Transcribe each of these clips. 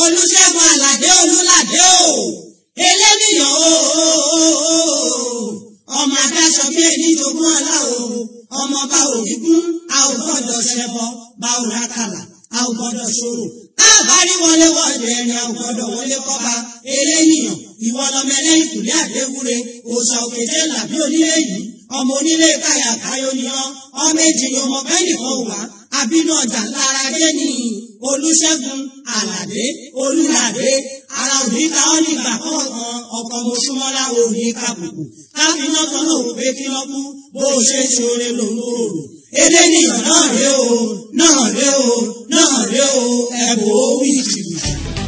olùṣègùn àlàdé olùlàdé o eléníyàn o ọmọ adáṣọ bí ẹni jogún ọlá o ọmọ bá òbí kún a ò gbọ́dọ̀ ṣẹbọ bá ò rákàlà a ò gbọ́dọ̀ ṣòro káàbárí wọlé wọlé ẹni a ò gbọ́dọ̀ wọlé kọba eléníyàn ìwọ lọmọ ẹlẹ́yìn kùlé àdéwúre òòṣà òkèjé làbí onílé yìí ọmọ onílé káyà káyọ ni ọ ọmọ èjì ni ọmọ bẹ́ẹ̀ nìkan wà àbínú ọjà lára dé ní olùṣègùn àlàdé olùlàdé ara òní ká ọ nígbà kọ̀ọ̀kan ọkọ̀ mọ̀ṣúmọ́lá òní kàbùkù káfíńnà kan náà pé kí wọ́n kú bó o ṣe ṣoore lòun ò rò èdè nìyàn náà ré o náà ré o náà ré o ẹ̀bùn ó wí jìbìtì.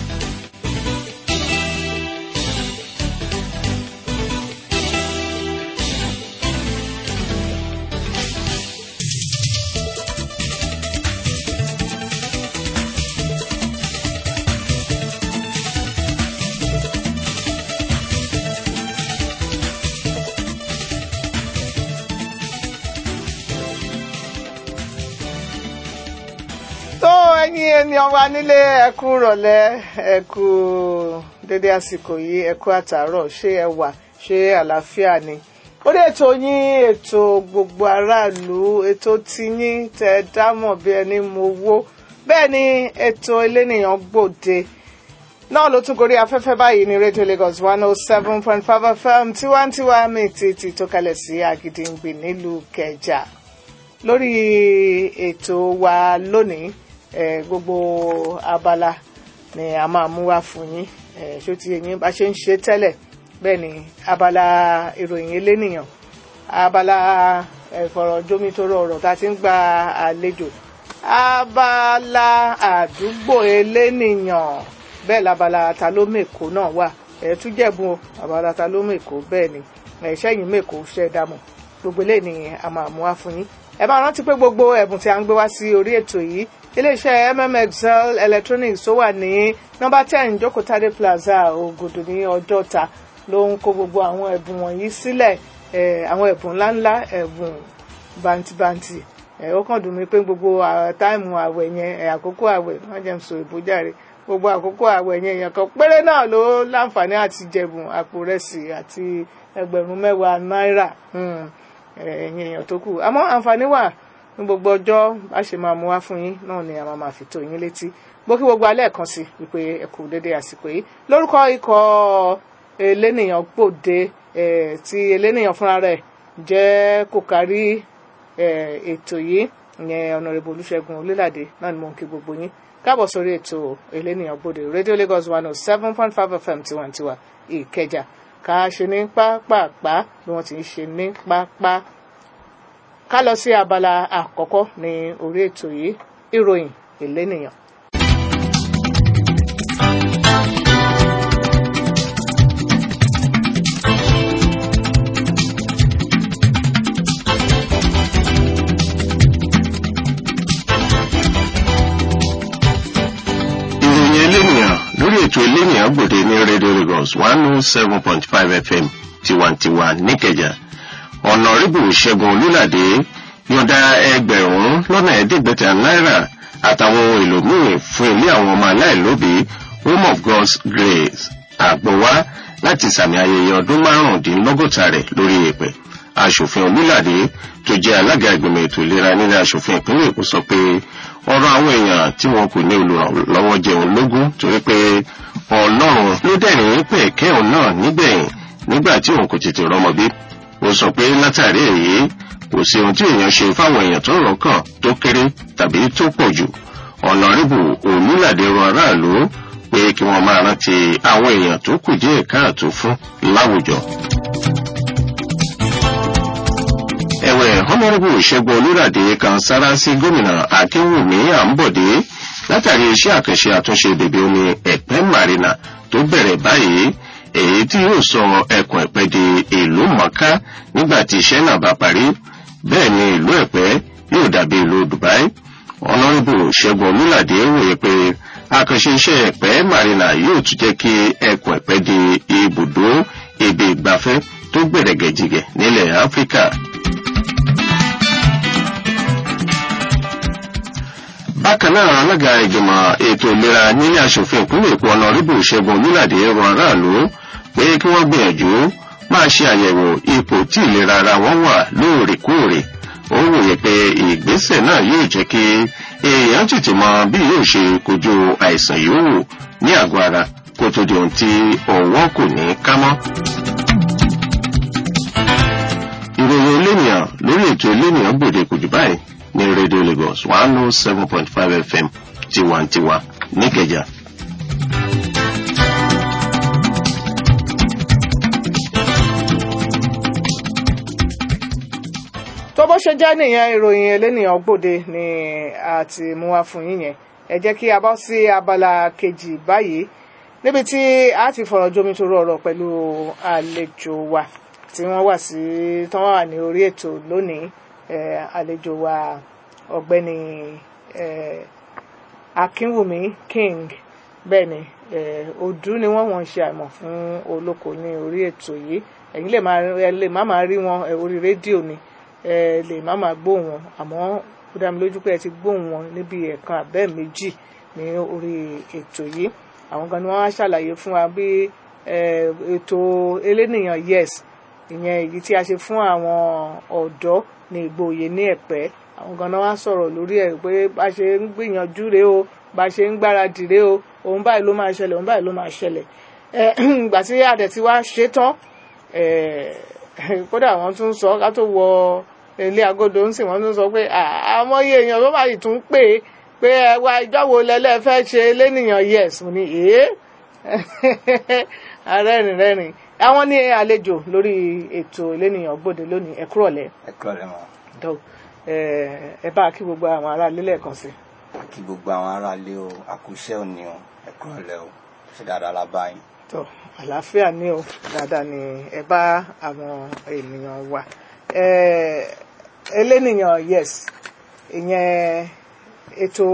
tó ẹ̀yin ènìyàn wa nílé ẹkú rọ̀lẹ́ ẹkú dédé àsìkò yìí ẹkú àtàárọ̀ ṣé ẹ wà ṣé àlàáfíà ni orí ètò yín ètò gbogbo aráàlú ètò tiyín tẹ dámọ̀ bí ẹni mo wó bẹ́ẹ̀ ni ètò elénìyàn gbòde náà ló tún gorí afẹ́fẹ́ báyìí ní rédíò Lagos one oh seven point five FM tiwantiwa mi ti ti tó kalẹ̀ sí Àgìdìngbì nílùú Kẹjà lórí ètò wa lónìí eh, gbogbo abala ni a máa mú wá fún yín eh, ṣó ti yẹn bá ṣe ń ṣe tẹ́lẹ̀ bẹ́ẹ̀ ni abala ìròyìn elénìyàn abala ìfọ̀rọ̀jomitoro ọ̀rọ̀ tá a ti ń gba àlejò abala àdúgbò elénìyàn bẹ́ẹ̀ labala ta ló mèkó náà wà ẹ̀ tún jẹ̀bùn o abala ta ló mèkó bẹ́ẹ̀ ni ẹ̀ ṣẹ́yìn mèkó ṣẹ́ dámọ̀ gbogbo eléyìí ni a máa mú wá fún yín ẹ bá rántí pé gbogbo ẹ̀bùn tí a ń gbé wá sí orí ètò yìí iléeṣẹ́ mmxl electronics tó wà ní nọ́mbà ten jókòtádé plaza ògòdò ní ọjọ́ta ló ń kó gbogbo àwọn ẹ̀bùn wọ̀nyí sílẹ̀ àwọn ẹ̀bùn ńláńlá ẹ̀bùn bàǹtìbàǹtì ó kàn dùn mí pé gbogbo táìmù àwẹ̀ yẹn àkókò àwẹ̀ wọ́n jẹ́ ń sọ ìbújáre gbogbo àkókò àwẹ̀ yẹn èèyàn kan péré náà ló láǹfààní àti jẹ̀bùn àpò rẹsì àti ẹgbẹ̀rún mẹ́wàá náírà ẹ̀yin èèyàn tó kù àmọ́ àǹfààní wà ní gbogbo ọjọ́ bá ṣe máa mú wá fún yín náà ni a máa máa fi tó yín létí bó kí gbogbo alẹ́ kan sí wípé ẹ kú dédé àsìkò yìí lórúkọ ikọ̀ elénìyàn gbòde tí elénìyàn fúnra rẹ̀ jẹ́ kò kárí ètò yìí ìyẹn ọ̀nàrẹ́bù olúṣẹ́gun olúlàdé náà ni mò ń kí gbogbo yín káàbọ̀ sórí ètò elénìyàn gbòde radio lagos one oh seven point five fm tiwantiwa ìkẹjà ká ṣe ní pápápá bí wọ́n ti ń ṣe ní pápá ká lọ sí abala àkọ́kọ́ ní orí ètò yìí ìròyìn elénìyàn. ìròyìn elénìyàn lórí ètò elénìyàn gbòde ní rédíò Lagos one oh seven point five FM tiwantiwa níkẹjà ọ̀nàrẹ́bù ṣẹ́gun olúlàdé yọ̀ǹda ẹgbẹ̀rún lọ́nà ẹ̀ẹ́dẹ́gbẹ̀ta náírà àtàwọn ohun èlò míì fún ilé àwọn ọmọ aláìlóbìí home of God's grace àgbọ̀wá láti sàmì ayẹyẹ ọdún márùndínlọ́gọ́ta rẹ̀ lórí èpẹ̀ aṣòfin olúlàdé tó jẹ́ alága ìgbìmọ̀ ètò ìlera nílẹ̀ aṣòfin ìpínlẹ̀ èkó sọ pé ọ̀rọ̀ àwọn èèyàn tí wọn kò ní olùrànlọ́wọ́ jẹun lógún torí pé ọlọ́run ló dẹ̀rìn pẹ̀ kẹ́hùn náà nígbẹ̀yìn nígbà tí òun kò tètè rọ́mọ bí ó sọ pé látàrí èyí kò sí ohun tí èèyàn ṣe fáwọn èèyàn tó rọ̀ kàn tó kéré tàbí tó pọ̀ jù ọ̀nàrẹ́bù olúlàdé rọ aráàlú pé kí wọ́n máa rántí àwọn èèyàn tó kù díẹ̀ káàtó fún láwùjọ. ẹ̀wẹ̀ honourable ṣẹ́gun olúràdé kan sára sí gómìnà akínwùmí àǹbọ̀dé látàrí iṣẹ́ àkànṣe àtúnṣe bèbè omi ẹ̀pẹ́ marina tó bẹ̀rẹ̀ báyìí èyí tí yóò sọ ẹkùn ẹ̀pẹ́ di ìlú mọ̀ká nígbà tí iṣẹ́ náà bá parí bẹ́ẹ̀ ni ìlú ẹ̀pẹ́ yóò dàbí ìlú dubai honourable ṣẹ́gun olúràdé wòye pé àkànṣe iṣẹ́ ẹ̀pẹ́ marina yóò tún jẹ́ kí ẹkùn ẹ̀pẹ́ di ibùdó ibi ìgbafẹ́ tó gbẹ̀rẹ̀gẹ̀jìgẹ̀ nílẹ̀ áfíríkà. bákan náà alága ìgbìmọ̀ ètò ìlera nílé asòfin ìpínlẹ̀ èkó ọ̀nàrẹ́bù ṣẹ́gun olúlàdé rọ aráàlú pé kí wọ́n gbìyànjú máa ṣe àyẹ̀wò ipò tí ìlera ara wọn wà lóòrèkóòrè ó wòye pé ìgbésẹ̀ náà yóò jẹ́ kí èèyàn tètè mọ bí yóò ṣe kojú àìsàn yòówù ní àgọ́ ara kó tó di ohun tí ọwọ́ kò ní ká mọ́. ìròyìn elénìyàn lórí ètò elénìyàn gbòde kò jù báyìí ní rédíò lagos one oh seven point five fm tiwantiwa níkẹjà. tó bó ṣe jẹ́ nìyẹn ìròyìn elénìyàn gbòde ni a ti mú wá fún yín yẹn ẹ jẹ́ kí a bọ́ sí abala kejì báyìí níbi tí a ti fọ̀rọ̀ jomi tó rọrọ̀ pẹ̀lú àlejò wa tí wọ́n wà sí tí wọ́n wà ní orí ètò lónìí eh, àlejò wa ọ̀gbẹ́ni eh, akínwùmí king bẹ́ẹ̀ ni eh, òdú ni wọ́n wọ́n ń ṣe àìmọ̀ fún olóko ní orí ètò yìí ẹ̀yin lè máa ẹ lè má máa rí wọn eh, orí rédíò ni ẹ lè má máa gbóhùn wọn àmọ́ ó dá mi lójú pé ẹ ti gbóhùn wọn níbi ẹ̀kan àbẹ́ méjì ní orí ètò yìí àwọn kan ni wọ́n á ṣàlàyé fún wa bí eh, ètò elénìyàn yes ìyẹn èyí tí a ṣe fún àwọn ọ̀dọ́ ní ìgboyè ní ẹ̀pẹ́ àwọn kan náà wá sọ̀rọ̀ lórí ẹ̀ pé bá ṣe ń gbìyànjú rèé o bá ṣe ń gbáradì rèé o òun báyìí ló máa ṣẹlẹ̀ òun báyìí ló máa ṣẹlẹ̀ ẹ ìgbà tí àdẹ̀ tí wá ṣe tán kódà wọ́n tún sọ ká tó wọ ilé agodo ń sìn wọ́n tún sọ pé àmọ́yé èèyàn ló máa tún pè é pé ẹ wá ìjọ wo lẹ́lẹ́ fẹ́ ṣe lẹ́nìyàn yes mo ní èé arẹ́rìn rẹ́rìn àwọn ní àlejò lórí ètò lẹ́nìyàn gbòde lónìí ẹ kúrọ̀lẹ́ ẹ kúrọ̀lẹ́ mọ́ tó ẹ bá kí gbogbo àwọn ará ilé lẹ́ẹ̀kan sí. kí gbogbo àwọn aráalé o àkúṣẹ́ òní o ẹ kúrọ̀lẹ́ o ṣe dáadáa la bá yín. tó àlàáfíà ní o dáadáa ni ẹ bá àwọn ènìyàn wà ẹlẹ́nìyàn yes ìyẹn ètò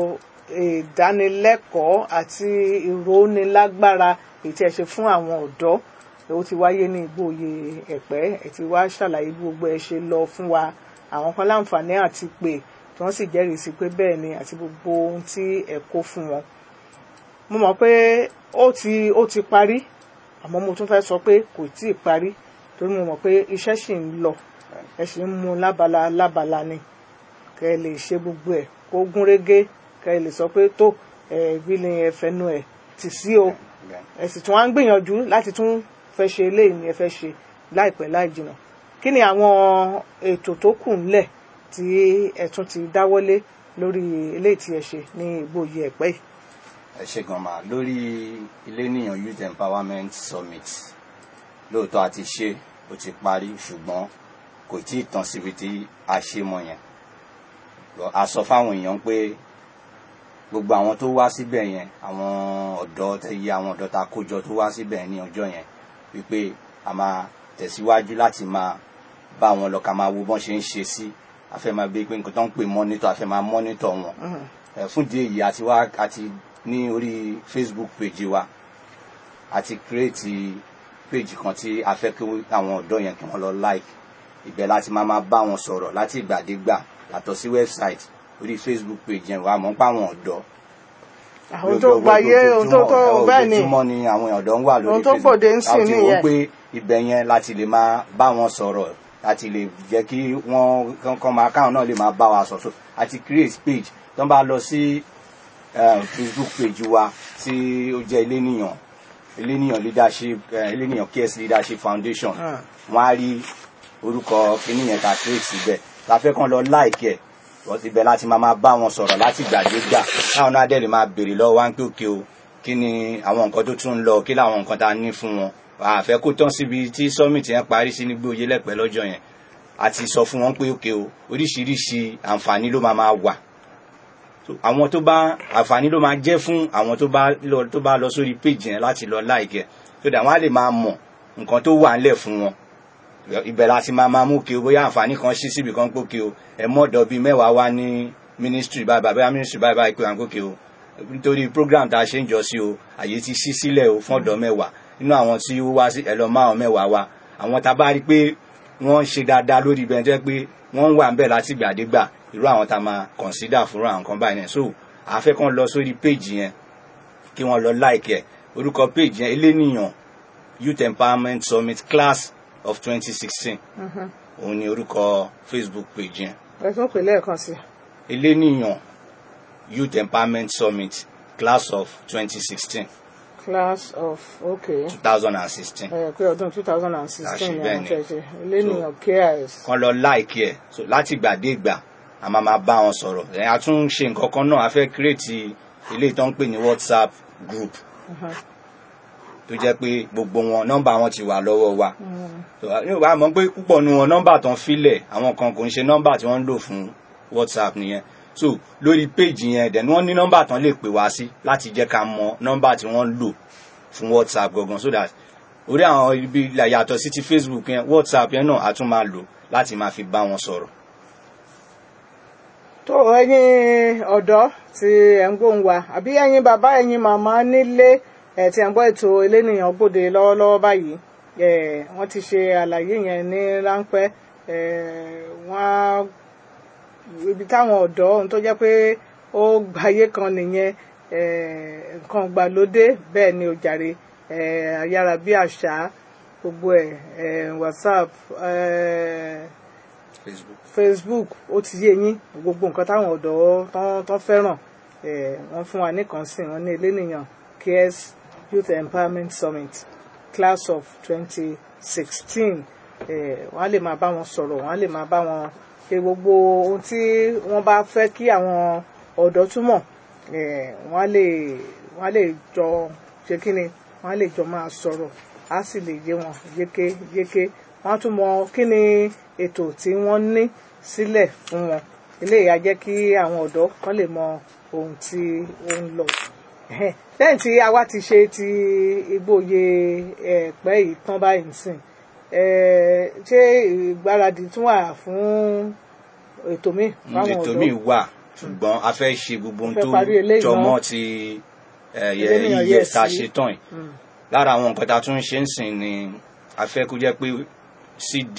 ìdánilẹ́kọ̀ọ́ àti ìrónilágbára èyí tí ẹ ṣe fún àwọn ọ̀dọ́ ó ti wáyé ní ìgbòye ẹ̀pẹ́ ẹ ti wá ṣàlàyé bí gbogbo ẹ ṣe lọ fún wa àwọn kan láǹfààní àti pé tí wọ́n sì jẹ́rìí sí pé bẹ́ẹ̀ ni àti gbogbo ohun tí ẹ kó fún wọn. mo mọ̀ pé ó ti ó ti parí àmọ́ mo tún fẹ́ sọ pé kò tí ì parí torí mo mọ̀ pé iṣẹ́ ṣì ń lọ ẹ ṣì ń mú lábala lábala ni kẹ́ ẹ lè ṣe gbogbo ẹ̀ kó gún régé kẹ́ ẹ lè sọ pé tó ẹ bí ni ẹ fẹnu ẹ tì sí o ẹ sì tún wá ń gbìyànjú láti tún fẹ́ ṣe eléyìí ni ẹ fẹ́ ṣe láìpẹ́ láì jìnnà kí ni àwọn ètò tó kù ńlẹ̀ tí ẹ tún ti dáwọ́lé lórí eléyìí tí ẹ ṣe ní ìgbòye ẹ̀pẹ́ yìí. ẹ ṣe gan ma lórí iléníyàn youth empowerment summit lóòótọ́ a ti ṣe ó ti parí ṣùgbọ́n kò tí ì tán síbi tí a ṣe mọ́ yẹn a sọ fáwọn èèyàn pé gbogbo àwọn tó wá síbẹ̀ yẹn àwọn ọ̀dọ́ tẹ̀yẹ àwọn ọ̀dọ́ ta kójọ tó wá síbẹ̀ ní ọjọ́ yẹn wípé a máa tẹ̀síwájú láti máa bá wọn lọ ká máa wo bọ́n ṣe ń ṣe sí a fẹ́ máa bí pé nǹkan tó ń pè mọ́nítọ̀ a fẹ́ máa mọ́nítọ̀ wọn ẹ̀ fún ìdí èyí àti wá àti ní orí Facebook page wa àti create page kan tí a fẹ́ kí àwọn ọ̀dọ́ yẹn kí wọ́n lọ like ibẹ̀ láti máa máa bá wọn sọ̀rọ̀ láti ìgbàdégbà yàtọ̀ sí website orí Facebook page yẹn wà mọ́ pa àwọn ọ̀dọ́ àwọn tó gbayé ohun tó tó bẹ́ẹ̀ ni ojoojúmọ́ ni àwọn ọ̀dọ́ ń wà lórí ohun tó gbòde ń sìn láti wò nìyẹn. pé ibẹ̀ yẹn láti lè máa bá wọn sọ̀rọ̀ láti lè jẹ́ kí wọ́n kàn máa káwọn náà lè máa bá wa sọ̀rọ̀ àti create page tó ń bá lọ sí eh, Facebook page wa tí ó jẹ́ eléníyàn eléníyàn leadership eh, eléníyàn KS leadership foundation Ah. wọ́n á rí orúkọ kíní yẹn ká create síbẹ̀ la fẹ́ kàn lọ like ẹ̀ wọ́n ti bẹ̀ láti máa máa bá wọn sọ̀rọ̀ láti gbàdégbà káwọn náà dẹ̀ lè máa béèrè lọ́wọ́ wá ń pé òkè o kí ni àwọn nǹkan tó tún ń lọ kí làwọn nǹkan tá a ní fún wọn àfẹ́ kó tán síbi tí summit yẹn parí sí nígbó oyè lẹ́pẹ́ lọ́jọ́ yẹn a ti sọ fún wọn pé òkè o oríṣiríṣi àǹfààní ló máa máa wà So, àwọn tó bá àǹfààní ló máa jẹ́ fún àwọn tó bá lọ tó bá lọ sórí page yẹn láti lọ like ẹ̀ so that wọ́n á lè máa mọ̀ nǹkan tó wà ńlẹ̀ fún wọn ibẹ̀ la ti máa máa mú kí o bóyá àǹfààní kan ṣí síbi kan pé kí o ẹ mọ́dọ̀ bíi mẹ́wàá wá ní ministry báyìí bàbá ministry báyìí báyìí pé à ń gòkè o nítorí program tá a ṣe ń jọ sí o àyè ti ṣí sílẹ̀ o fún ọ̀dọ́ mẹ́wàá nínú àwọn tí ó wá sí ẹ lọ máa wọn mẹ́wàá wá àwọn tá a bá rí pé wọ́n ń ṣe dáadáa lórí ibẹ̀ tó yẹ pé wọ́n ń wà ń bẹ̀ láti gbàdégbà irú àwọn tá a máa consider fúnra àwọn kan báyìí náà so àfẹ́ kan lọ sórí page yẹn kí wọ́n lọ like ẹ̀ orúkọ page yẹn eléníyàn youth empowerment summit class of twenty sixteen òun ni orúkọ facebook page yẹn ẹ tún pè lẹ́ẹ̀kan sí i. eléníyàn youth empowerment summit class of twenty sixteen class of okay two thousand and sixteen ẹ pé ọdún two thousand and sixteen ni Àṣìbẹ́ẹ̀ àwọn ni. tẹ̀ ṣe lẹ́nìyàn KIS. kan lọ like ẹ̀ so láti ìgbà dé ìgbà a máa máa bá wọn sọ̀rọ̀ ẹ̀ a tún ṣe nǹkan kan náà a fẹ́ create ilé tó ń pè ní whatsapp group tó jẹ́ pé gbogbo wọn nọ́mbà wọn ti wà lọ́wọ́ wa So, yóò wá mọ̀ pé púpọ̀ nu wọn nọ́mbà tán filẹ̀ àwọn kan kò ń ṣe nọ́mbà tí wọ́n ń lò fún whatsapp nìyẹn so lórí péjì yẹn dẹ̀ ni wọ́n ní nọ́mbà tán lè pè wá sí láti jẹ́ ká mọ nọ́mbà tí wọ́n ń lò fún whatsapp gangan so that orí àwọn ibi là- yàtọ̀ sí ti facebook yẹn whatsapp yẹn náà a tún máa lò láti máa fi bá wọn sọ̀rọ̀ tó ẹ̀yin ọ̀dọ́ tí ẹ ń gbóhùn wa àbí ẹ̀yin bàbá ẹ̀yin màmá nílé ẹ tí ẹ ń gbọ́ ètò elénìyàn gbòde lọ́wọ́lọ́wọ́ báyìí ẹ wọ́n ti ṣe àlàyé yẹn ní ráńpẹ́ ẹ wọ́n ibi táwọn ọ̀dọ́ ohun tó jẹ́ pé ó gbáyé kan nìyẹn ẹ nǹkan gbàlódé bẹ́ẹ̀ ni ó jàre ẹ ayára bí àṣá gbogbo ẹ ẹ whatsapp ẹ facebook facebook ó ti yé yín gbogbo nǹkan táwọn ọ̀dọ́ tán tán fẹ́ràn ẹ̀ wọ́n fún wa nìkan sí wọ́n ní elénìyàn KS youth empowerment summit class of twenty sixteen ẹ̀ wọ́n á lè máa bá wọn sọ̀rọ̀ wọ́n á lè máa bá wọn ṣe gbogbo ohun tí wọ́n bá fẹ́ kí àwọn ọ̀dọ́ túmọ̀ ẹ̀ wọ́n á lè wọ́n á lè jọ ṣe kí ni wọ́n á lè jọ máa sọ̀rọ̀ á sì lè yé wọn yékéyéké wọ́n á tún mọ kí ni ètò tí wọ́n ní sílẹ̀ fún wọn eléyìí á jẹ́ kí àwọn ọ̀dọ́ kan lè mọ ohun tí ó ń lọ. Ẹhẹ́n. lẹ́yìn tí a wá ti ṣe ti igbóye ẹ̀pẹ́ yìí tán báyìí nísìn ẹ̀, ṣé ìgbáradì tún wà fún ètò míì fáwọn ètò ọ̀dọ́ míì wà ṣùgbọ́n a fẹ́ ṣe gbogbo ohun Fẹ́ tó parí eléyìí jọmọ́ náà. ti ẹ̀, yẹ- Eléyìí iye yes tá a sí. ṣe tán yìí lára àwọn nǹkan tá a tún ń ṣe ń sìn ni a fẹ́ kó jẹ́ pé cd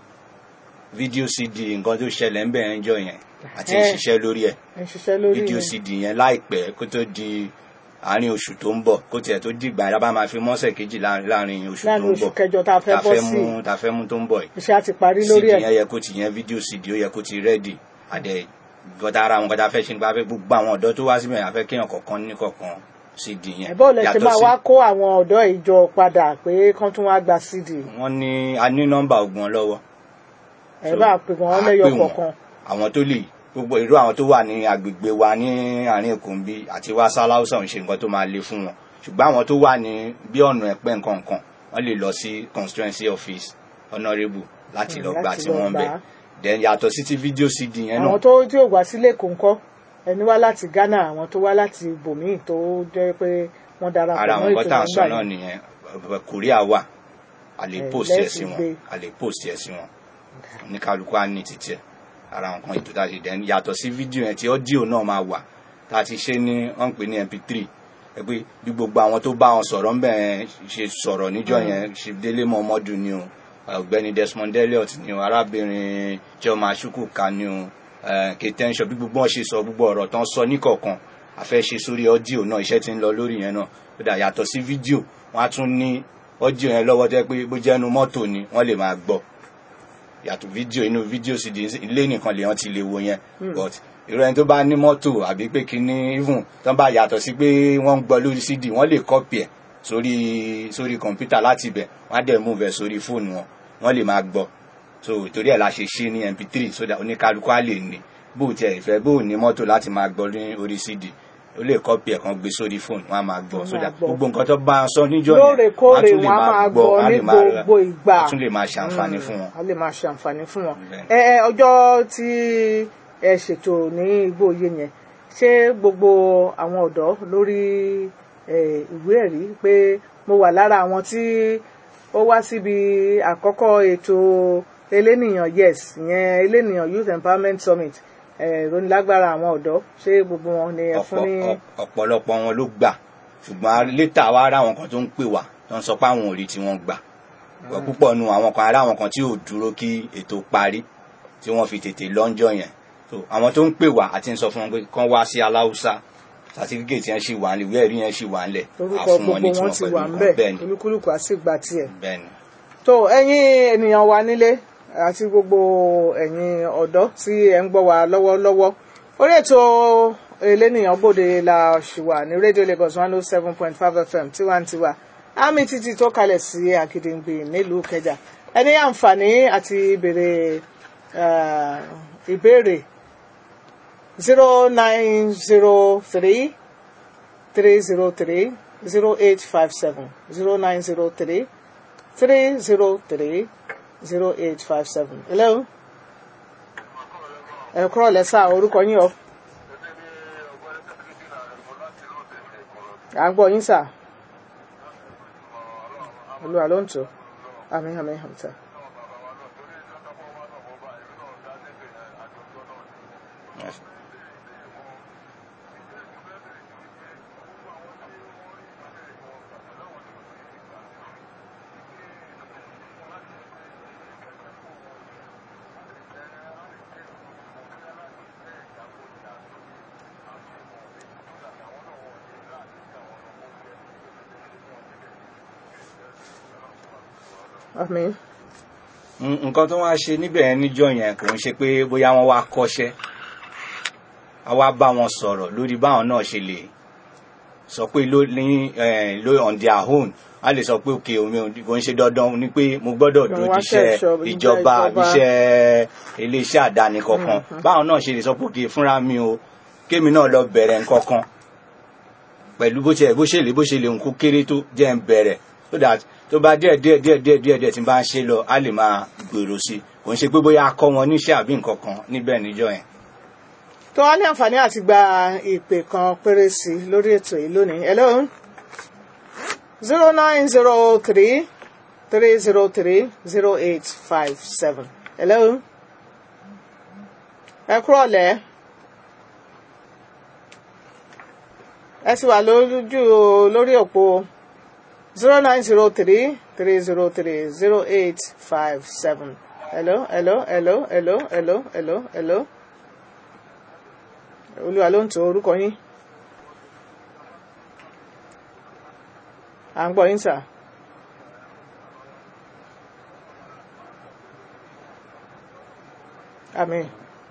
fídíò cd nǹkan tó ṣẹlẹ̀ ń bẹ̀rẹ̀ ń jọ yẹn àti Ẹ̀. ìṣiṣẹ́ lórí ẹ̀ ẹ̀ ń ṣiṣẹ́ lórí fídíò yẹn. cd yẹn láìpẹ́ kó tó di àárín oṣù tó ń bọ̀ kó tiẹ̀ tó dìgbà yẹn bá máa fi mọ́sẹ̀ kejì láàrin láàrin oṣù tó láàrin ń oṣù bọ̀ kẹjọ tá a fẹ́ tá bọ́ sí mú tá fẹ́ mú tó ń bọ̀ yìí iṣẹ́ á ti parí lórí cd ẹ̀ yẹn yẹ kó ti yẹn fídíò cd ó yẹ kó ti rẹ́dì àdẹ gọta ara àwọn gọta fẹ́ ṣe nípa fẹ́ gbogbo àwọn ọ̀dọ́ tó wá síbẹ̀ yẹn àfẹ́ kéèyàn kọ̀ọ̀kan ní kọ̀ọ̀kan cd yẹn ẹ̀bọ́ lẹ ṣe Yàtọ̀ máa sí- wá kó àwọn ọ̀dọ́ ìjọ padà pé kán tún wá gba cd wọ́n ní a ní nọ́mbà ògbọ́n lọ́wọ́ ẹ So, bá pè wọ́n a lẹ́yọ pè wọ́n. kọ̀ọ̀kan àwọn tó lè gbogbo irú àwọn tó wà ní agbègbè wa ní àárín èkó ń bí àti wá sáláùsà ń ṣe nǹkan tó máa le fún wọn ṣùgbọ́n àwọn tó wà ní bí ọ̀nà ẹ̀pẹ́ nǹkan kan wọ́n lè lọ sí constituency office honourable láti lọ Mm, gbà láti tí lọ wọ́n gbà bẹ̀ á. then yàtọ̀ sí ti fídíò cd yẹn náà àwọn tó tí ò wá sílé kò ń kọ́ ẹni wá láti Ghana àwọn tó wá láti ibòmíì tó jẹ́ pé wọ́n darapọ̀ ara mọ́ àwọn ètò nǹkan tá à ń sọ nígbà náà yẹn nìyẹn Ẹ, korea wà a lè Ẹ, post ẹ lẹ́sìn sí wọn gbé. a lè post ẹ sí wọn oníkálukú á ní títí ẹ ara àwọn nǹkan ètò tá a ṣe dẹ́n yàtọ̀ sí fídíò yẹn tí ọ́díò náà máa wà tá a ti ṣe ní wọ́n ń pè ní mp3 ẹ pé bí gbogbo àwọn tó bá wọn sọ̀rọ̀ ń bẹ̀ yẹn ṣe sọ̀rọ̀ níjọ́ yẹn ṣèdélé mọ́mọ́dù ni o ọ̀gbẹ́ni Desmond Elliot ni o arábìnrin Chioma Chukwuka ni o eh, Kate Henshaw bí gbogbo wọn ṣe sọ gbogbo ọ̀rọ̀ tán sọ níkọ̀ọ̀kan a fẹ́ ṣe sórí ọ́díò náà iṣẹ́ tí ń lọ lórí yẹn náà ó dà yàtọ̀ sí fídíò wọ́n á tún ní ọ́díò yẹn lọ́wọ́ tẹ́ pé bó jẹ́nu mọ́tò ni wọ́n lè máa gbọ́ yàtọ̀ fídíò inú fídíò sì di ilé nìkan lèèyàn ti lè wo yẹn but irú ẹni tó bá ní mọ́tò àbí pé kíní even tó bá yàtọ̀ sí pé wọ́n ń gbọ́ lórí cd wọ́n lè kọ́pì ẹ̀ sórí sórí kọ̀ǹpútà láti ibẹ̀ wọ́n á dẹ̀ move ẹ̀ sórí fóònù wọn wọ́n lè máa gbọ́ so torí ẹ̀ la ṣe ṣe ní mp3 so that oníkálukú á lè ní bó tiẹ̀ ìfẹ́ bó ní mọ́tò láti máa gbọ́ ní orí cd ó lè kọ́pì ẹ̀ kan gbé sórí fóònù wọ́n á máa gbọ́ Wọ́n so máa that gbọ́. gbogbo nǹkan tó bá sọ níjọ́ yẹn lóòrèkóòrè tún lè wọn á máa gbọ́ á ní lè máa- gbogbo ìgbà á tún lè máa ṣàǹfààní fún wọn. a lè máa ṣe àǹfààní fún wọn. Bẹ́ẹ̀. ẹ ẹ ọjọ́ tí ẹ ṣètò ní igbóye yẹn ṣé gbogbo àwọn ọ̀dọ́ lórí ẹ, ìwé ẹ̀rí pé mo wà lára àwọn tí ó wá síbi àkọ́kọ́ ètò elénìyàn yes ìyẹn elénìyàn youth empowerment summit ẹ, ìrónilágbára àwọn ọ̀dọ́ ṣé gbogbo wọn ni ẹ fún ní. Ọ̀pọ̀- ọ̀pọ̀- ọ̀pọ̀lọpọ̀ wọn ló gbà ṣùgbọ́n létà wa ara àwọn kan tó ń pè wá tó ń sọ pé àwọn ò rí tí wọ́n gbà Pọ̀ púpọ̀ nu àwọn kan ará àwọn kan tí ò dúró kí ètò parí tí wọ́n fi tètè lọ́njọ́ yẹn so àwọn tó ń pè wá àti ń sọ fún wọn pé kán wá sí aláùsá sàtífíkètì yẹn ṣì wà nílẹ̀ ìwé ẹ̀rí yẹn ṣì wà nílẹ̀ orúkọ á fún wọn gbogbo ní wọn tiwọn ti pẹ̀lú wà ń bẹ̀ bẹ́ẹ̀ ni olúkúlùkù á sì gba tiẹ̀. bẹ́ẹ̀ ni. tó ẹ̀yin ènìyàn wa nílé àti gbogbo ẹ̀yin ọ̀dọ́ tí ẹ ń gbọ́ wa lọ́wọ́lọ́wọ́ orí ètò elénìyàn gbòde la ṣì wà ní rédíò Lagos one oh seven point five FM tiwantiwa àmì títí tó kalẹ̀ sí Àgìdìngbì nílùú Kẹjà ẹni àǹfààní àti béèrè eh, ìbéèrè zero nine zero three three zero three zero eight five seven zero nine zero three three zero three zero eight five seven. hello. ẹ kúrọ̀ lẹ́sà orúkọ yín o. à ń gbọ́ yín sà. olúwa ló ń tò. àmín àmín àmín sà. àmín. N- nǹkan tó wá ṣe níbẹ̀ yẹn níjọ́ yẹn kò ń ṣe pé bóyá wọ́n wá kọ́ṣẹ́ a wá bá wọn sọ̀rọ̀ lórí báwọn náà ṣe lè sọ pé ló ní eh, ló on their own a lè sọ pé òkè omi ò kò ń ṣe dandan ni pé mo gbọ́dọ̀ Kò dúró wá jíṣẹ́ ṣẹ̀ṣọ́- ìjọba ìjọba. iṣẹ́ iléeṣẹ́ àdáni kankan báwọn náà ṣe lè sọ pé òkè fúnra mi o kémi náà lọ bẹ̀rẹ̀ nǹkan kan pẹ̀lú bó ṣe bó ṣe lè bó ṣe lè nǹkó kéré tó jẹ́ ń bẹ̀rẹ̀ so that tó bá díẹ̀ díẹ̀ díẹ̀ díẹ̀ díẹ̀ díẹ̀ tí n bá ń ṣe lọ á lè máa gbèrò sí i kò ń ṣe pé bóyá a kọ́ wọn níṣẹ́ àbí nǹkan kan níbẹ̀ níjọ́ yẹn. tó wá ní àǹfààní àti gba ìpè kan péré sí i lórí ètò yìí lónìí. hello. zero nine zero three three zero three zero eight five seven. hello. ẹ kúrọ̀ lẹ́. ẹ sì wà lójú lórí òpó zero nine zero three three zero three zero eight five seven. hello hello hello hello hello hello hello olúwa ló ń tó orúkọ yín à ń gbọ́ yín sà. àmín.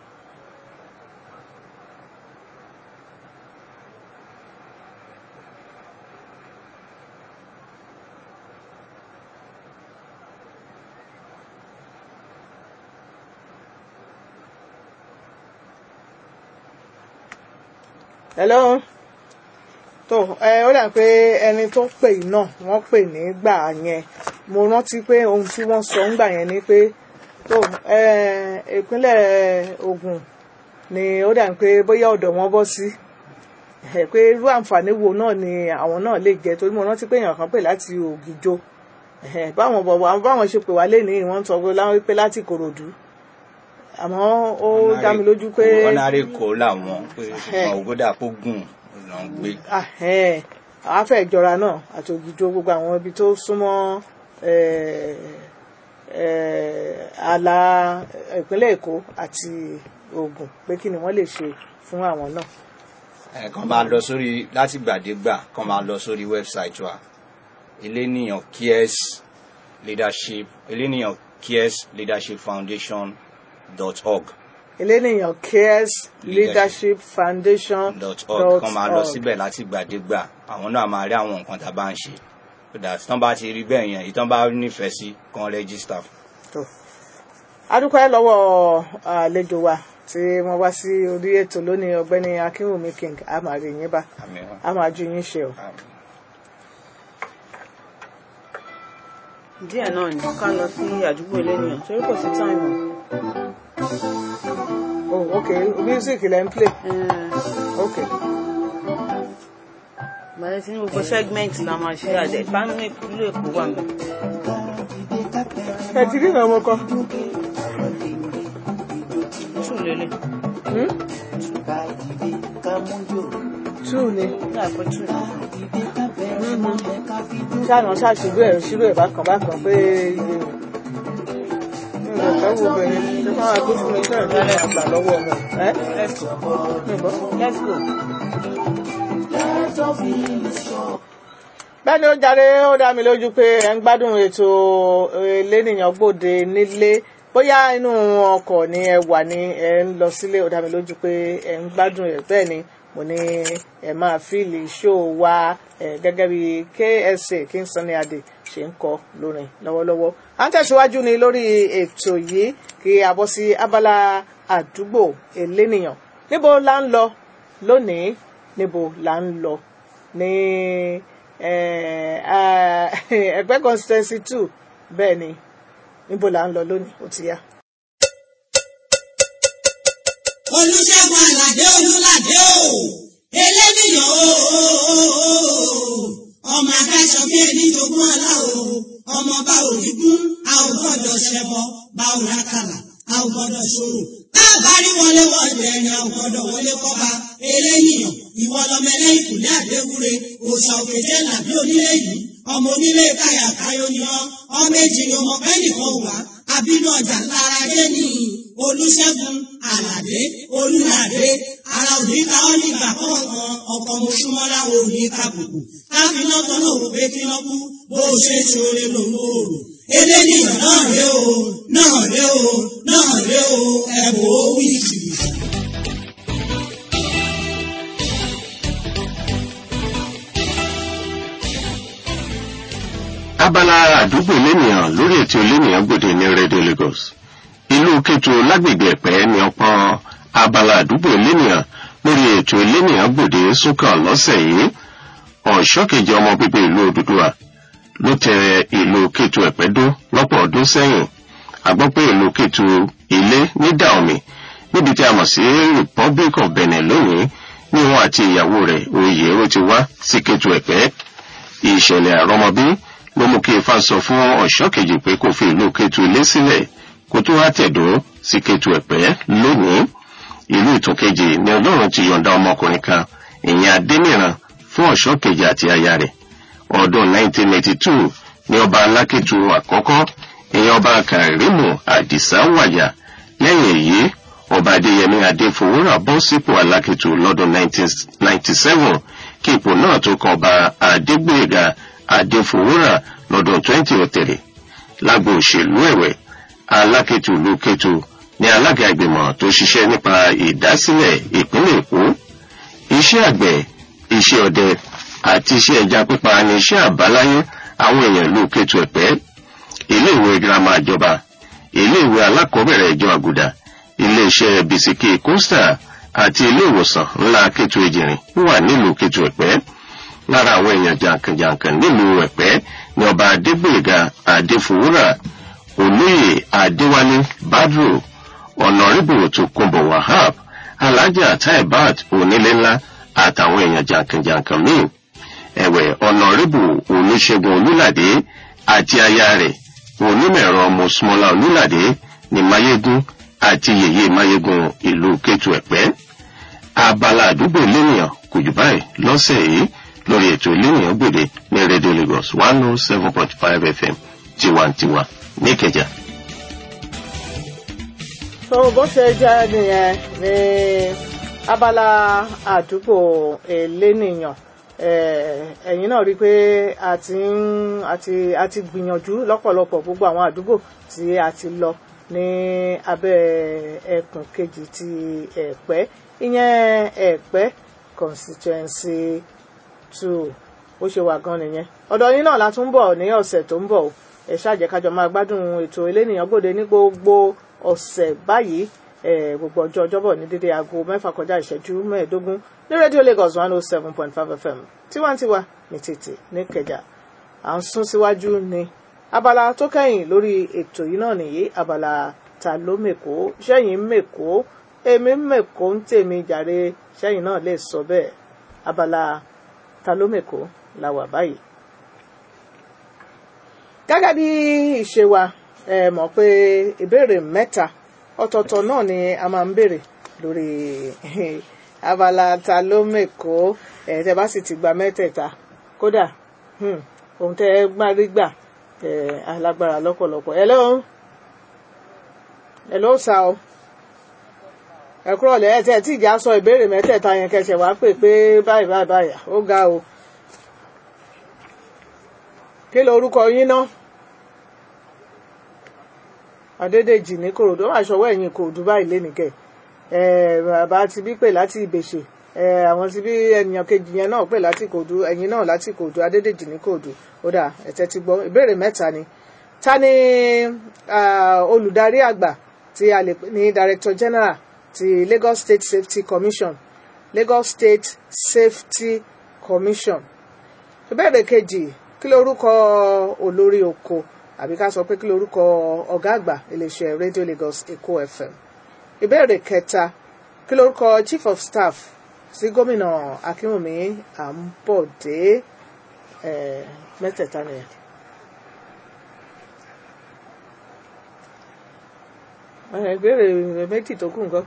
hello tó ẹ ó dà pé ẹni tó pè yìí náà wọ́n pè nígbà yẹn mo rántí pé ohun tí wọ́n sọ ńgbà yẹn ni pé tó ẹ ìpínlẹ̀ Ògùn ni ó dà pé bóyá ọ̀dọ̀ wọn bọ́ sí ẹ pé irú àǹfààní wo náà ni àwọn náà lè jẹ torí mo rántí pé èèyàn kan pè láti Ògìjó ẹ báwọn bọ̀ báwọn ṣe pè wá lénìí wọ́n sọ pé láwọn pé láti Ìkòròdú àmọ́ ó dá mi lójú pé ọ̀nàrè kò làwọn pé ògbódà kó gùn lọ ń gbé. ahẹ́n àwọn afẹ́ ìjọra náà àti Ògìjó gbogbo àwọn ibi tó súnmọ́ eh, eh, ààlà ìpínlẹ̀ Èkó àti Ògùn pé kí ni wọ́n lè ṣe fún àwọn náà. ẹ kàn máa lọ sórí láti gbàdégbà kàn máa lọ sórí wẹ́bsáìtì wa eléníyàn cares leadership eléníyàn cares leadership foundation dot org eléníyàn cares leadership foundation dot org kàn máa lọ síbẹ̀ láti gbàdégbà àwọn náà máa rí àwọn nǹkan tá a bá ń ṣe so that tán bá ti rí bẹ́ẹ̀ yẹn ìtàn bá nífẹ̀ẹ́ sí kàn rẹ́gísítà. adúpẹ́ lọ́wọ́ àlejò wa tí wọ́n wá sí orí ètò lónìí ọ̀gbẹ́ni akínwùmí king a máa rí yín bá Àmín. a máa ju yín ṣe o. Àmín. díẹ̀ náà ni ká lọ sí àdúgbò elénìyàn torí kò sí táìmù. oh ok music lẹ́ ń play ok Bàtẹ́ tí ní gbogbo segment la máa ṣe àjẹ́ ìpánú ìlú Èkó wà mí. ẹ ti rí ìrìn ọmọ kan Tù lélẹ̀. Hmm? two ni Nígbà pé tù. ṣáàna ṣàṣìlú ẹ̀ ṣírò ẹ̀ bákan bákan pé iye ẹ̀fẹ́ wo obìnrin tó máa gbé fún mi fẹ́ẹ̀ ní àgbà lọ́wọ́ wọn. ẹ́ let's go nìbọn. let's go. bẹ́ẹ̀ni ó jàre ó dá mi lójú pé ẹ ń gbádùn ètò elénìyàn gbòde nílé bóyá inú ọkọ̀ ni ẹ wà ní ẹ ń lọ sílé ó dá mi lójú pé ẹ ń gbádùn ẹ bẹ́ẹ̀ ni mo ní ẹ máa fíìlì ṣó wa ẹ gẹ́gẹ́ bí KSA King Sunny Adé ṣe ń kọ lórin lọ́wọ́lọ́wọ́ à ń tẹ̀síwájú ni lórí ètò yìí kí a bọ́ sí abala àdúgbò elénìyàn níbo la ń lọ lónìí níbo la ń lọ ní ẹgbẹ́ constituency two bẹ́ẹ̀ ni níbo là ń lọ lónìí ó ti yá. olùṣègùn àlàdé olùlàdé o eléníyàn o ọmọ akáṣọ bí ẹni jogún ọlá o ọmọ bá òrìgún a ò gbọ́dọ̀ ṣẹbọ bá ò rákàlà a ò gbọ́dọ̀ ṣòro láàbárí wọlé wọlé ẹni a ò gbọ́dọ̀ wọlé kọba eléníyàn ìwọ lọmọ ẹlẹ́yìn kùlé àdéwúre òòṣà òkèjẹ làbí onílé yìí ọmọ onílé káyà káyọ ni ọ ọmọ èjì ni ọmọ bẹ́ẹ̀ nìkan wà àbínú ọjà lára dé ní olùṣègùn àlàdé olùlàdé ara òní ká ọ nígbà kọ̀ọ̀kan ọkọ̀ mọ̀ṣúmọ́lá òní kàbùkù káfíná kan náà wò pé kí wọ́n kú bó o ṣe ṣoore lòun ò rò eléníyàn náà ré o náà ré o náà ré o ẹ̀bùn ó wí jìbìtì. abala àdúgbò lẹ́nìyàn lórí ètò lẹ́nìyàn gbòde ní rédíò Lagos ìlú Kétu lágbègbè Ẹ̀pẹ́ ní ọ̀pọ̀ abala àdúgbò lẹ́nìyàn lórí ètò lẹ́nìyàn gbòde súnkàn lọ́sẹ̀ yìí ọ̀ṣọ́kejì ọmọ bíbí ìlú Odùduwà ló tẹ ìlú Kétu Ẹ̀pẹ́ dó lọ́pọ̀ ọdún sẹ́yìn a gbọ́ pé ìlú Kétu ilé ní Dàomi níbi tí a mọ̀ sí Republic of Benin lónìí ní wọn àti ìyàwó rẹ̀ oyè ó ti wá sí Kétu Ẹ̀pẹ́ ìṣẹ̀lẹ̀ àrọ́mọbí ló mú kí ifá sọ fún ọ̀ṣọ́ kejì pé kó fi ìlú Kétu ilé sílẹ̀ kó tó wá tẹ̀dó sí Kétu Ẹ̀pẹ́ lónìí ìlú ìtún kejì ni Ọlọ́run ti yọ̀ǹda ọmọkùnrin kan ìyẹn Adéníran fún ọ̀ṣọ́ kejì àti aya rẹ̀ ọdún 1982 ni ọba Alákétu àkọ́kọ́ ìyẹn ọba Kàrímù Àdìsá wàyà lẹ́yìn èyí ọba Adéyẹmí Adéfowórà bọ́ sípò Alákétu lọ́dún 1997 kí ipò náà tó kan ọba Adégbóyèga Adéfowórà lọ́dún 2003 lágbo òṣèlú ẹ̀wẹ̀ Alákétu ìlú Kétu ní alága ìgbìmọ̀ tó ṣiṣẹ́ nípa ìdásílẹ̀ ìpínlẹ̀ Èkó iṣẹ́ àgbẹ̀ iṣẹ́ ọdẹ àti iṣẹ́ ẹja pípa ní iṣẹ́ àbáláyé àwọn èèyàn ìlú Kétu Ẹ̀pẹ́ iléèwé girama ìjọba iléèwé alákọ̀ọ́bẹ̀rẹ̀ ìjọ àgùdà iléeṣẹ́ bisikì costa àti ilé ìwòsàn ńlá Kétu Èjìrìn wà nílùú Kétu Ẹ̀pẹ́ lára àwọn èèyàn jàǹkànjàǹkàn nílùú Ẹ̀pẹ́ ní ọba Adégbèga Adéfowórà olóyè Adéwálé Badru ọ̀nàrìbù Tòkunbọ̀ Wahab alájà Taibat onílé ńlá àtàwọn èèyàn jàǹkànjàǹkàn míì ẹ̀wẹ̀ ọ̀nàrìbù Olúṣẹ́gun Olúlàdé àti aya rẹ̀ onímọ̀ẹ̀rọ Mọ́súmọ́lá Olúlàdé ní Máyégún àti yèyé Máyégún ìlú Kétu Ẹ̀pẹ́ abala àdúgbò lẹ́nìyàn kò jù báyìí lọ́sẹ̀ yìí lórí ètò lẹ́nìyàn gbòde ní rédíò Lagos one oh seven point five FM tiwantiwa níkẹjà. so bó ṣe jẹ́ nìyẹn ní abala àdúgbò elénìyàn ẹ̀yin náà rí i pé a ti ń a ti a ti gbìyànjú lọ́pọ̀lọpọ̀ gbogbo àwọn àdúgbò tí a ti lọ ní abẹ́ ẹkùn kejì ti ẹ̀pẹ́ ìyẹn ẹ̀pẹ́ constituency two ó ṣe wà gan nìyẹn ọ̀dọ̀ yín náà la tún bọ̀ ní ọ̀sẹ̀ tó ń bọ̀ o ẹ ṣáàjẹ́ kájọ máa gbádùn ètò elénìyàn gbòde ní gbogbo ọ̀sẹ̀ báyìí gbogbo ọjọ́ ọjọ́bọ̀ ní dédé aago mẹ́fà kọjá ìṣẹ́jú mẹ́ẹ̀ẹ́dógún ní rédíò Lagos one oh seven point five FM tiwantiwa ní tètè ní kẹjà à ń sún síwájú ní abala tó kẹ́yìn lórí ètò yìí náà nìyí abala ta ló mèkó sẹ́yìn mèkó èmi mèkó ń tèmi jàre sẹ́yìn náà lè sọ bẹ́ẹ̀ abala ta ló mèkó la wà báyìí. gẹ́gẹ́ bí ìṣe wa ẹ mọ̀ pé ìbéèrè mẹ́ta ọ̀tọ̀ọ̀tọ̀ náà ni a máa ń béèrè lórí abala ta ló mèkó ẹ̀ tẹ́ bá sì ti gba mẹ́tẹ̀ẹ̀ta kódà ohun tẹ́ ẹ gbá rí gbà alágbára lọ́pọ̀lọpọ̀ hello ẹ ló sà o ẹ kúrò lẹ ẹ tẹ tí ìjà sọ ìbéèrè mẹ́tẹ̀ẹ̀ta yẹn kẹsẹ wá pè pé báyìí báyìí báyìí ó ga o kí ló orúkọ yín ná adédèjì ní kòròdú wọn àṣọwọ ẹ̀yìn kòròdú báyìí lénìkẹ ẹ bàbá ti bí pè láti ìbèṣè ẹ àwọn ti bí ènìyàn kejì yẹn náà pè láti kòròdú ẹ̀yìn náà láti kòròdú adédèjì ní kòròdú ó dà ẹtẹ ti gbọ́ ìbéèrè mẹ́ta ni ta ni ah, olùdarí àgbà tí a lè pè ní director general ti Lagos State Safety Commission Lagos State Safety Commission ìbéèrè kejì kí lorúkọ olórí oko àbí ká sọ pé kí lorúkọ ọ̀gá àgbà iléeṣẹ́ Radio Lagos Èkó FM ìbéèrè kẹta kí lorúkọ chief of staff sí gómìnà Akínwùmí Àǹbọ̀dé eh, mẹ́tẹ̀ẹ̀ta nìyẹn. Eh, ìbéèrè méjì tó kù nǹkan.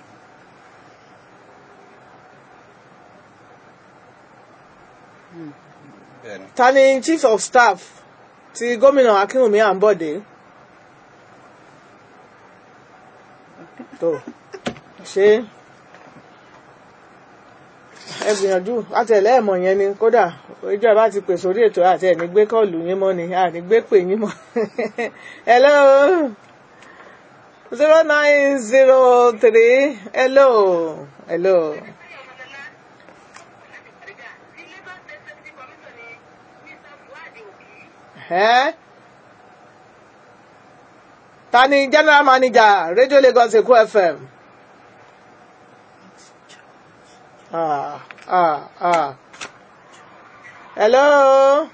bẹ́ẹ̀ni ta ni chief of staff ti gómìnà Akínwùmí Àǹbọ̀dé tó ṣe ẹ gbìyànjú àtẹlẹ ẹmọ yẹn ni kódà ìjọba ti pè sórí ètò àti ẹni gbé kọọlù yín mọ́ ni àní gbé pè yín mọ́ hello zero nine zero three hello hello. Ẹ́ ta ni general manager Radio Lagos Èkó FM? Ah, ah, ah. Hello?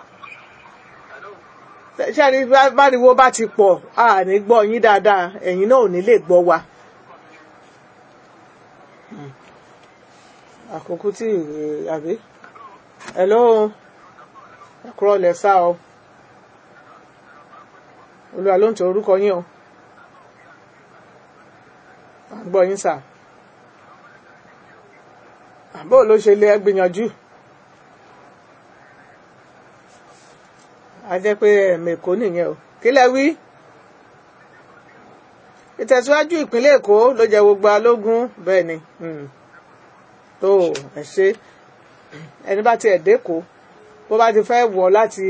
Ṣé àní báriwo bá ti pọ̀, a ní gbọ́ yín dáadáa, ẹ̀yin náà ò ní lè gbọ́ wa. Hmm. Àkókò tí ìwé àbí? Hello? Ẹ kúrọ̀ lẹ̀ sá o olúwa ló ń tẹ orúkọ yín o à ń gbọ́ yín sà àbó ló ṣe lé gbìyànjú a jẹ́ pé ẹ̀mẹ̀kó nìyẹn o kí lẹ wí ìtẹ̀síwájú ìpínlẹ̀ èkó ló jẹ́ gbogbo alógún bẹ́ẹ̀ ni mm. tó ẹ ṣe ẹni bá tiẹ̀ dẹ́kọ̀ọ́ bó bá ti fẹ́ wọ̀ láti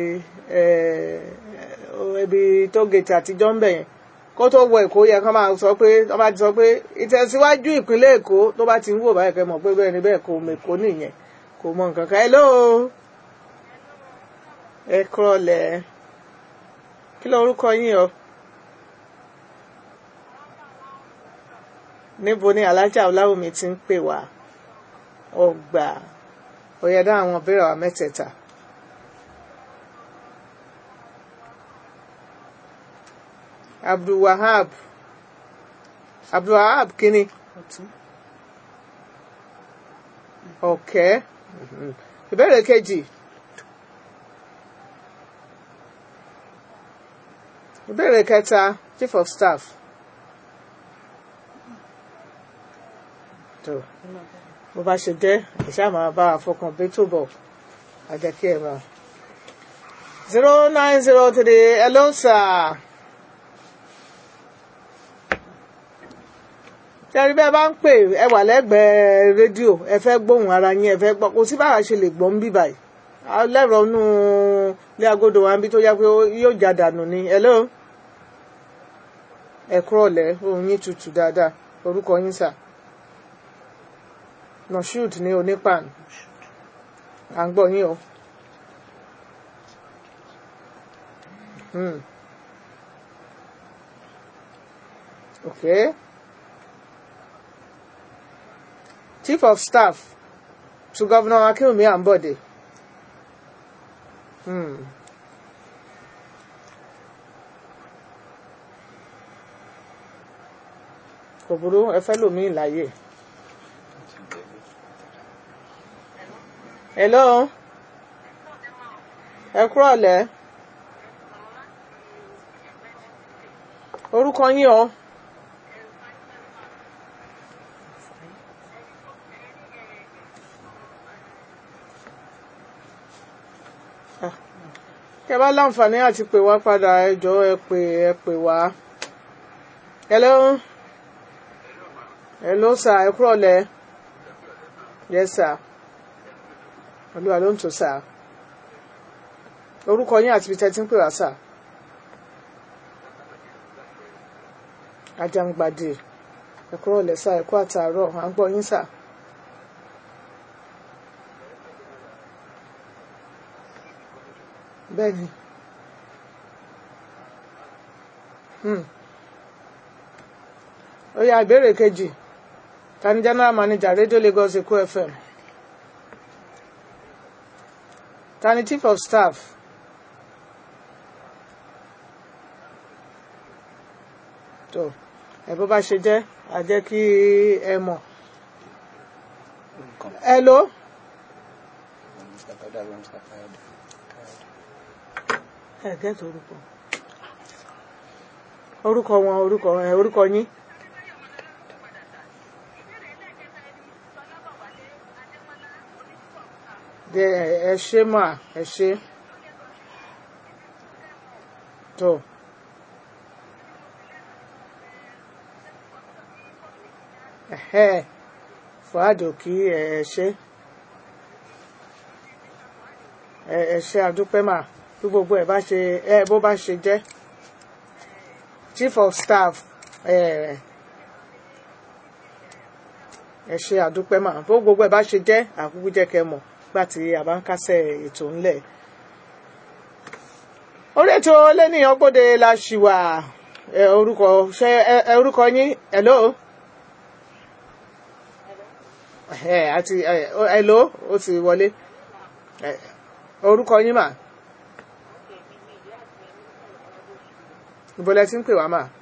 ibi tó gètè àtijọ́ ń bẹ̀ yẹn kó tó wọ èkó yẹ kán máa sọ pé wọ́n bá ti sọ pé ìtẹ̀síwájú ìpínlẹ̀ èkó tó bá ti ń wò báyìí kẹ́ mọ̀ pé bẹ́ẹ̀ ni bẹ́ẹ̀ kò mèkó nìyẹn kò mọ nǹkan kan hello ẹ kúrọ̀lẹ́ kí ló orúkọ yín o níbo ni alájà ọláwùmí ti ń pè wá ọgbà òyẹ̀dá àwọn ìbéèrè wa mẹ́tẹ̀ẹ̀ta. abdulwahab abdulwahab kini ọkẹ ìbéèrè kejì ìbéèrè kẹta chief of staff tó bó bá ṣe jẹ́ ìṣá máa bá àfọkàn bí tó bọ̀ àjẹkí ẹ̀ máa zero nine zero three hello sir. tẹ́rí bẹ́ẹ̀ bá ń pè ẹ wà lẹ́gbẹ̀ẹ́ rédíò ẹ fẹ́ gbóhùn ara yín ẹ fẹ́ gbọ́ kò sí báwa ṣe lè gbọ́ ń bí báyìí lẹ́rọ inú ilé agodo wa ń bí tó yá pé yóò já dànù ni hello ẹ kúrọ̀lẹ́ ohun yín tutù dáadáa orúkọ yín sà Moshood ní onípan à ń gbọ́ yín o. Hmm. Okay. Chief of Staff to Governor Akinwumi Ambode. Hmm. Kò burú ẹ fẹ́ lòmíì láyè. Hello. Ẹ kúrọ̀lẹ́. Orúkọ yín o. kẹ bá láǹfààní àti pè wá padà ẹ jọ̀ọ́ ẹ pè ẹ pè wá hello hello sir ẹ kúrọ̀ lẹ́ yes sir olúwa ló ń tò sir orúkọ yín àti ibi tẹ́ ti ń pè wá sir ajangbade ẹ kúrọ̀ lẹ́ sir ẹ kú àtàárọ̀ à ń gbọ́ yín sir. bẹ́ẹ̀ni hmm. ó yá ìbéèrè kejì ta ni general manager radio lagos èkó fm ta ni chief of staff tó ẹ bó bá ṣe jẹ́ a jẹ́ kí ẹ mọ̀ hello ẹ gẹ́tù orúkọ orúkọ wọn orúkọ ẹ orúkọ yín de ẹ ṣe mà ẹ ṣe tó ẹhẹ fàádò kí ẹ ṣe ẹ ṣe àdúpẹ́ mà bí gbogbo ẹ bá ṣe ẹ bó bá ṣe jẹ́ chief of staff ẹ ẹ ṣe àdúpẹ́ mà bó gbogbo ẹ bá ṣe jẹ́ àkúkú jẹ́ kẹ́ mọ̀ gbà tí a bá ń kásẹ̀ ètò ńlẹ̀ orí ètò lẹ́nìyàn gbòde la ṣì wà ẹ orúkọ ṣe ẹ orúkọ yín hello ẹ àti ẹ hello ó ti wọlé ẹ orúkọ yín mà. ìbọ̀lẹ̀ tí ń pè wá mà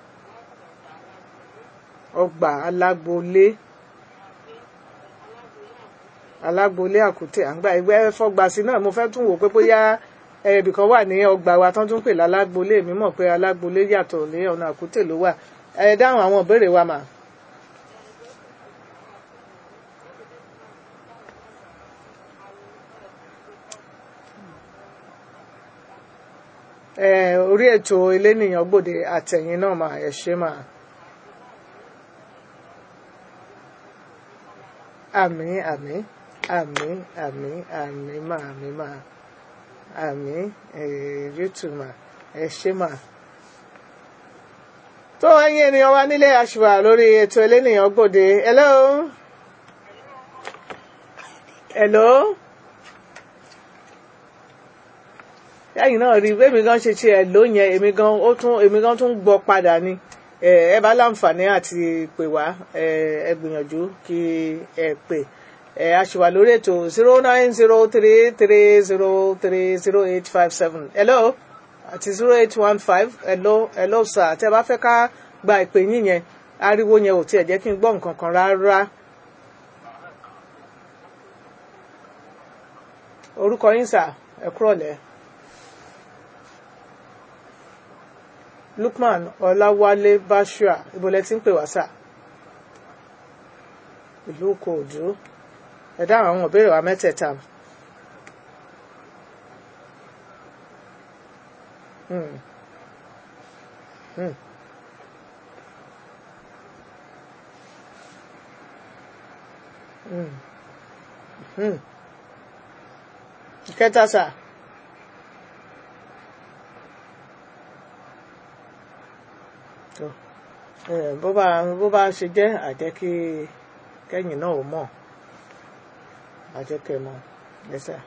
ọgbà alágbolé alágbolé àkútè àgbà ẹgbẹ́ fọ́gbà sí náà mo fẹ́ tún wò pé bóyá ẹbì kan wà ní ọgbà wa tán tún pè lálágbolé mi mọ̀ pé alágbolé yàtọ̀ ní ọ̀nà àkútè ló wà ẹ dáhùn àwọn ìbéèrè wa mà. orí ètò elénìyàn gbòde àtẹ̀yìn náà mà ẹ ṣé mà. àmì àmì àmì àmì àmì mà àmì mà àmì yóòtù mà ẹ ṣé mà. tó ẹ̀yin ènìyàn wa nílé àṣùwà lórí ètò elénìyàn gbòde hello. hello. lẹ́yìn náà rí bẹ́ẹ̀ mi gan ṣe ṣe ẹ̀ ló yẹn èmi gan ó tún èmi gan tún gbọ́ padà ni ẹ bá láǹfààní àti pè wá ẹ gbìyànjú kí ẹ pè ẹ a ṣì wà lórí ètò zero nine zero three three zero three zero eight five seven hello àti zero eight one five hello hello sir tẹ́ bá fẹ́ ká gba ìpè yín yẹn ariwo yẹn ò tiẹ̀ jẹ́ kí n gbọ́ nǹkan kan rárá. orúkọ yín sà ẹ kúrọ̀lẹ́. Lukman Ọláwálé Bashua ìbòlẹ̀ tí ń pè wá sà ìlú Kòòdú ẹ dáhùn àwọn ìbéèrè wa mẹ́tẹ̀ẹ̀ta. Hmm. Hmm. Hmm. Hmm. ìkẹta sà. tó ẹ bó bá bó bá ṣe jẹ́ àjẹ́ kí kẹ́yìn náà ò mọ̀ àjẹ́ kẹ́ mọ̀ lẹ́sẹ̀.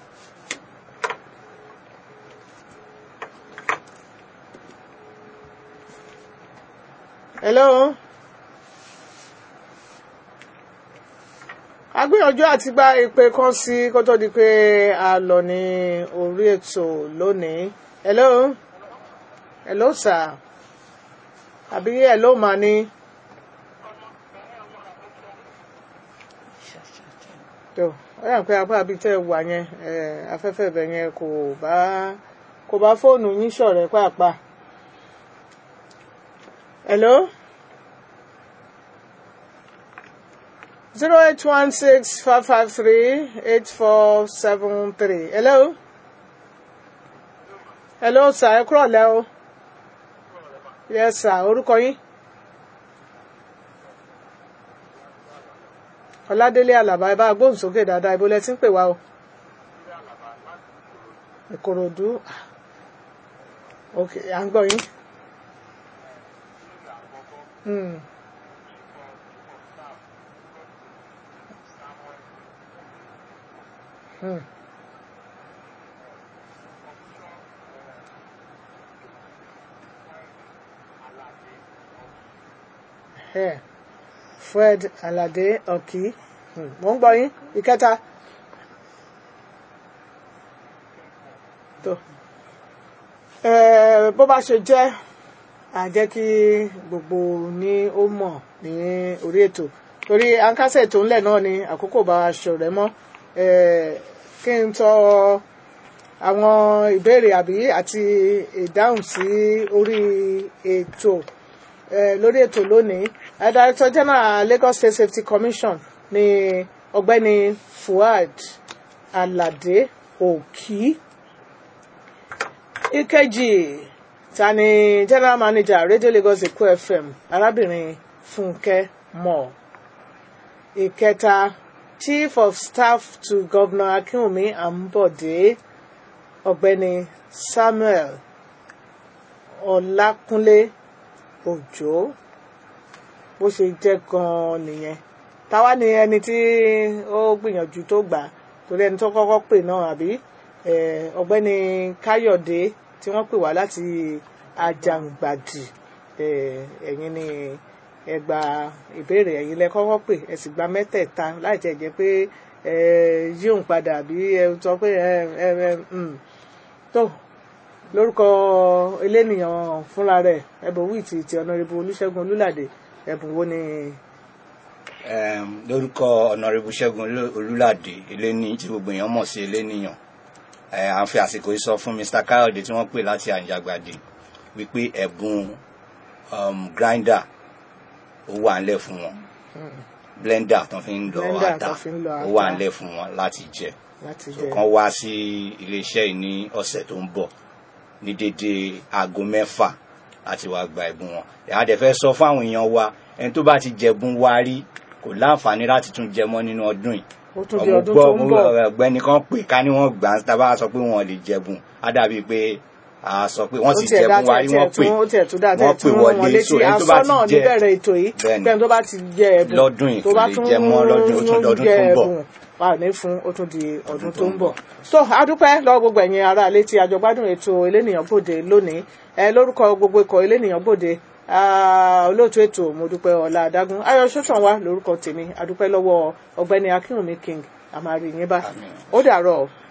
hello agbìyànjú àti gba ìpè kan sí kó tó di pé a lọ ní orí ètò lónìí hello hello sir àbí ẹ ló mà ní. tó ó yà pé apá àbí tẹ́ ẹ wà yẹn afẹ́fẹ́ ibẹ̀ yẹn kò bá kò bá fóònù yín ṣọ̀rẹ́ pàápàá. hello. zero eight one six five five three eight four seven three hello. hello sir ẹ kúrọ̀ lẹ́ o. yes sir orúkọ yín. ọládélé àlàbá ẹ bá gbóhùn sókè dáadáa ibo lẹ ti ń pè wá o ìkòròdú Ah. ok à ń gbọ́ yín. Hmm. Hmm. Ẹ, Fred Alade Ọ̀kí Hmm. mo ń gbọ́ yín ìkẹta. tó ẹ bó bá ṣe jẹ́ à jẹ́ kí gbogbo ní ó mọ̀ ní orí ètò torí àǹkásẹ̀ tó ńlẹ̀ náà ni àkókò bá aṣọ rẹ̀ mọ́ ẹ kí n tọ́ àwọn ìbéèrè àbí àti ìdáhùn sí orí ètò ẹ lórí ètò lónìí ẹ Director General Lagos State Safety Commission ni ọ̀gbẹ́ni Fuad Alade Òkì ìkejì ta ni general manager radio lagos èkó fm arábìnrin fúnkẹ́ mọ̀ ìkẹta chief of staff to governor akínwùmí àmbọ̀dé ọ̀gbẹ́ni samuel ọlákúnlé òjó bó ṣe jẹ́ gan-an nìyẹn táwa ni ẹni tí ó gbìyànjú tó gbà torí ẹni tó kọ́kọ́ pè náà àbí eh, ọ̀gbẹ́ni káyọ̀dé tí wọ́n pè wá láti àjàǹgbàdì eh, ẹ̀yin ni ẹ gba ìbéèrè ẹ̀yin lẹ kọ́kọ́ pè ẹ sì gba mẹ́tẹ̀ẹ̀ta láì tẹ̀ jẹ́ pé ẹ yíòun padà àbí ẹ sọ pé ẹ ẹ ẹ mm. tó lórúkọ elénìyàn fúnra rẹ̀ ẹbùn wíìtì ti ọ̀nàrẹ́bù olúṣẹ́gun olúlàdé ẹ̀bùn wo ni Em, lórúkọ ọ̀nàrẹ́bù ṣẹ́gun Olú- olúládé eléni tí gbogbo èèyàn mọ̀ sí eléníyàn ẹ à ń fi àsìkò yìí sọ fún mr káyọ̀dé tí wọ́n pè láti àjàgbàdì wípé ẹ̀bùn um, grinder ó wà ńlẹ̀ fún wọn blender tó fi ń lọ Blender ata tó fi ń lọ ó wà ata. ńlẹ̀ fún wọn láti jẹ láti so jẹ kàn wá sí iléeṣẹ́ yìí ní ọ̀sẹ̀ tó ń bọ̀ ní dédé aago mẹ́fà láti wá gba ẹ̀bùn wọn ìyá dẹ̀ fẹ́ sọ fáwọn èèyàn wa ẹni tó bá ti jẹ̀bùn wa rí kò láǹfààní láti tún jẹ mọ́ nínú ọdún yìí ó tún di ọmọ ọdún gbọ́ tó ń bọ̀ ọ̀gbẹ́ni kan pè ká ní wọ́n gbà ń tábà sọ pé wọ́n lè jẹ̀bùn á dàbí pé a sọ pé wọ́n sì ó tiẹ̀ dá jẹ̀bùn wa rí tiẹ̀ wọ́n pè tún ó tiẹ̀ tún dá tiẹ̀ wọ́n pè tún rán wọn wọlé so létí ẹni tó bá asọ́ náà ti jẹ níbẹ̀rẹ̀ ètò yìí Bẹ́ẹ̀ni. pẹ́ẹ́n tó bá ti jẹ ẹ̀bùn Lọ́dún yìí tó kò bá lè tún jẹ mọ́ lọ́dún, ó tún dọdún jẹ tó ń bọ̀. ẹ̀bùn wà ní fún ó tún di ọdún tó ń bọ̀. so adúpẹ́ lọ́wọ́ gbogbo ẹ̀yin ará ilé tí àjọgbádùn ètò elénìyàn gbòde lónìí ẹ lórúkọ gbogbo ikọ̀ elénìyàn gbòde ah, olóòtú ètò mo dúpẹ́ ọlá adágún ayọ̀ sọ́sàn wa lórúkọ tèmi adúpẹ́ lọ́wọ́ ọ̀gbẹ́ni akínwùmí king àmàrí yín bá Àmín. ó dàárọ̀.